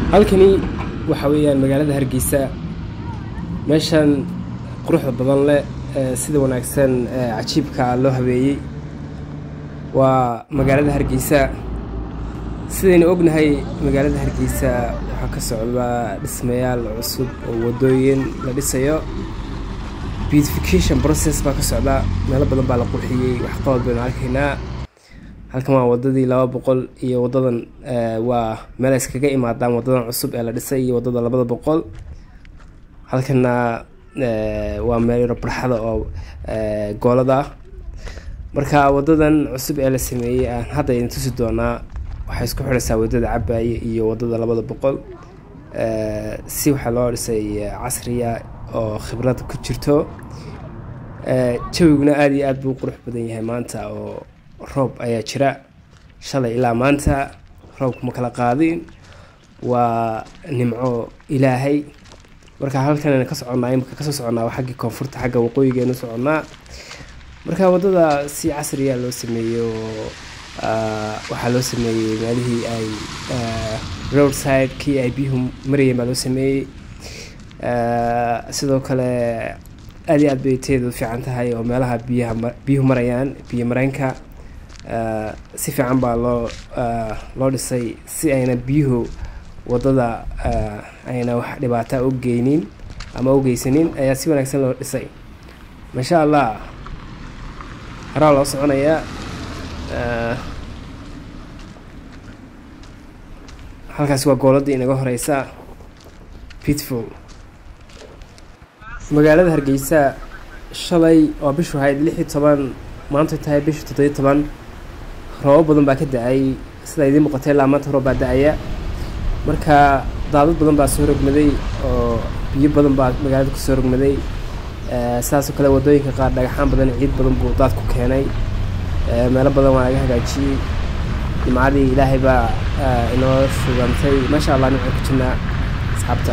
halkani waxa weeyaan magaalada hargeysa meeshan quruxda badan leh ee sida wanaagsan ee cajiibka loo habeeyey waa magaalada hargeysa sidaynu ognahay magaalada hargeysa waxaa ka socdaa dhismayaal cusub oo wadooyin la dhisayo beautification process baa ka socda meelo badan baa la qurxiyey waxqabad baynu arkaynaa halkan waa wadadii laba boqol iyo wadadan waa meel ay iskaga imaadaan wadadan cusub ee la dhisay iyo wadada labada boqol halkana waa meel yaro barxada oo goolada ah marka wadadan cusub ee la sameeyey aan hadda idin tusi doonaa waxay isku xidhaysaa wadada cabaaye iyo wadada labada boqol si waxaa loo dhisay casriya oo khibrad ku jirto jawiguna aada iyo aada buu qurux badan yahay maanta oo roob ayaa jira shalay ilaa maanta roobku ma kala qaadin waa nimco ilaahay marka halkan ka soconnaa imika kasoo soconnaa waa xaggii koonfurta xagga waqooyigeenu soconnaa marka waddada si casriya loo sameeyo waxaa loo sameeyey meelihii ay road side kii ay biyuhu marayeen baa loo sameeyey sidoo kale aada iyo aad bay teedu fiican tahay oo meelaha biyaha biyuhu marayaan biyo mareenka si fiican baa loo loo dhisay si ayna biyuhu waddada ayna wax dhibaata u geynin ama u geysanin ayaa si wanaagsan loo dhisay maasha allah haraa loo soconayaa halkaasi waa gooladii inaga horeysa pitful magaalada hargeysa shalay oo bishu ahayd lix iyo toban maanta tahay bisha toddobiyo toban roobo badan baa ka da-ay sida idiin muuqatay ilaa maanta roob baa da-aya marka daadad badan baa soo rogmaday oo biyo badan baa magaalada kusoo rogmaday sidaasoo kale wadooyinka qaar dhagaxaan badan ciid badan buu daad ku keenay meelo badan waa laga hagaajiyey jimcadii ilaahay baa inoo shugantay maasha allah nimcaan ku jirnaa asxaabta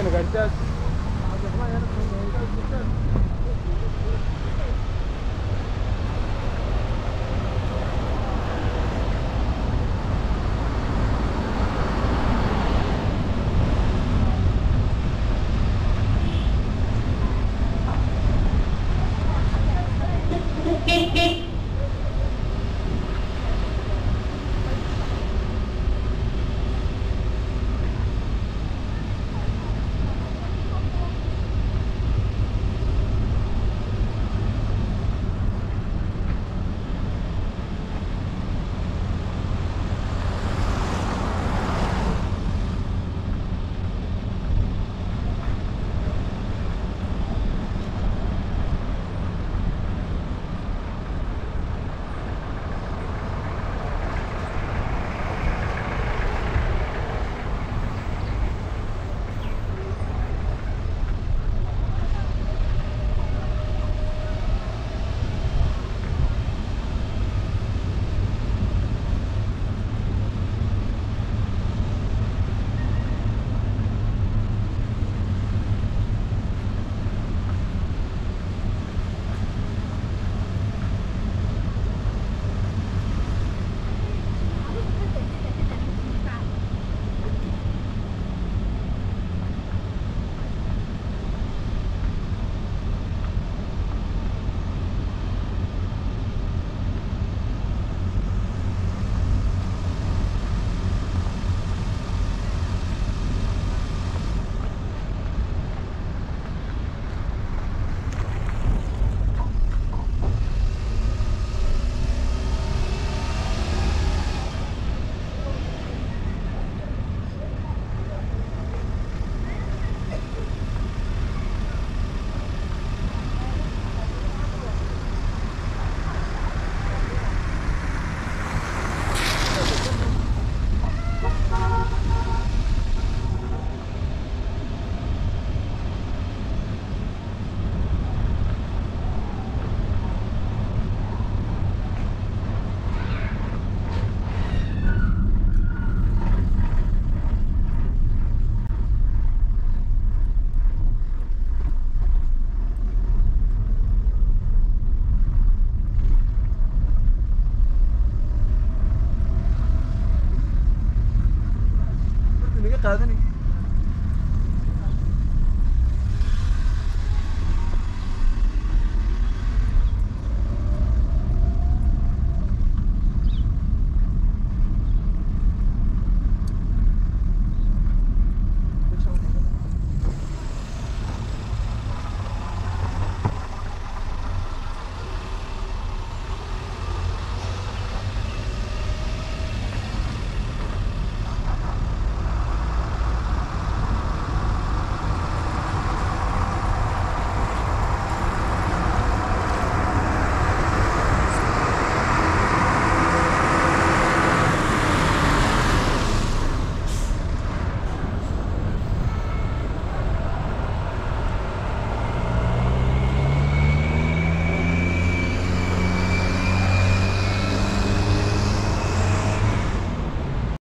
qaadanay